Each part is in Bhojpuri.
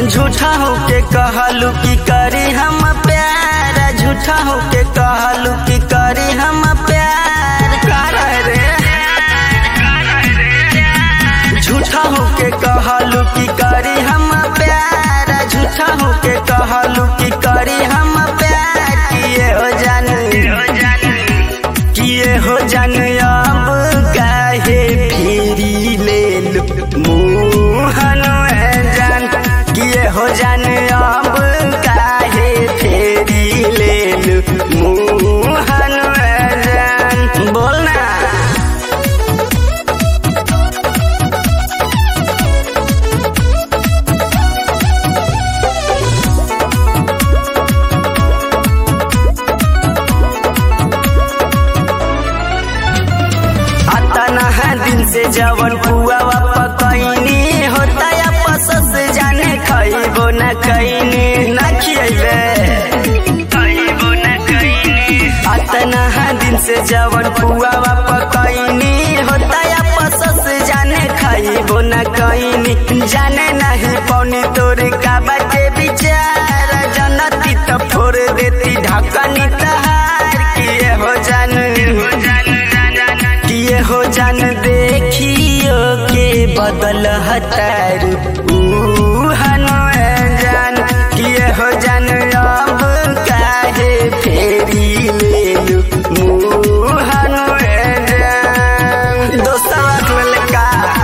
झूठा होके कहलू की करी हम प्यार झूठा होके कहलू की करी हम प्यार कर रे झूठा होके कहलू की करी हम प्यार झूठा होके कहलू की करी हम प्यार किए हो जान किए हो जान अब काहे फेरी ले लू मुहन जान किए हो जान अब काहे फेरी ले लू मुहन जान बोल ना अतना है दिन से जवन पुआ पकैनी होता या पसस जाने खइबो न कैनी न खियबे अतना है दिन से जवन पुआ पकैनी होता या पसस जाने खइबो न कैनी जाने नहीं पौनी तोरे का बाटे विचार जनती तो फोड़ देती ढकनी तहार किए हो जान किए हो जान देखियो के बदल हतार जान किए हो जान अब काहे फेरी ले लू मुहन जान दोस्तवा ललका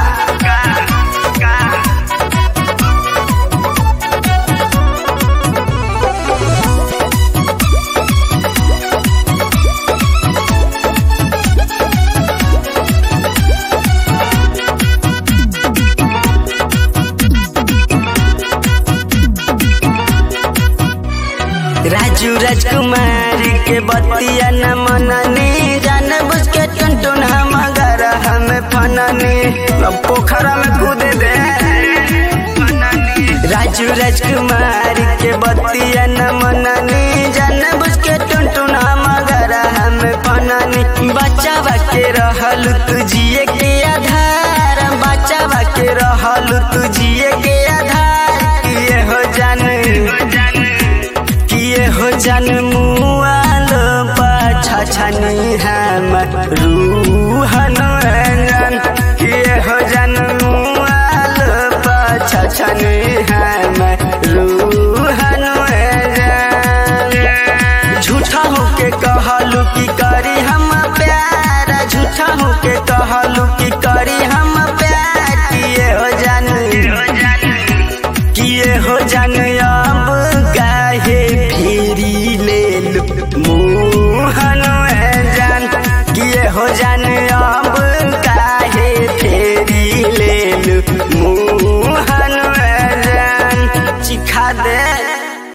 राजू राजकुमार के बतिया न मननी जान बुझ के टुनटुन हम घर हम फननी अब पोखरा में कूद दे राजू राजकुमार के बतिया न मननी जान बुझ के टुनटुन हम घर हम फननी बच्चा के रहल तू जिए के आधार बच्चा के रहल तू जिए के आधार ये हो जान किए हो जन मुआल पाछा छनी हम रूहन रंजन किए हो जन मुआल पाछा छनी हम रूहन रंजन झूठा होके कहलू की करी हम प्यार झूठा होके कहलू की करी हम प्यार किए हो जन किए हो जान अब काहे फेरी ले लू मुहन जान किए हो जान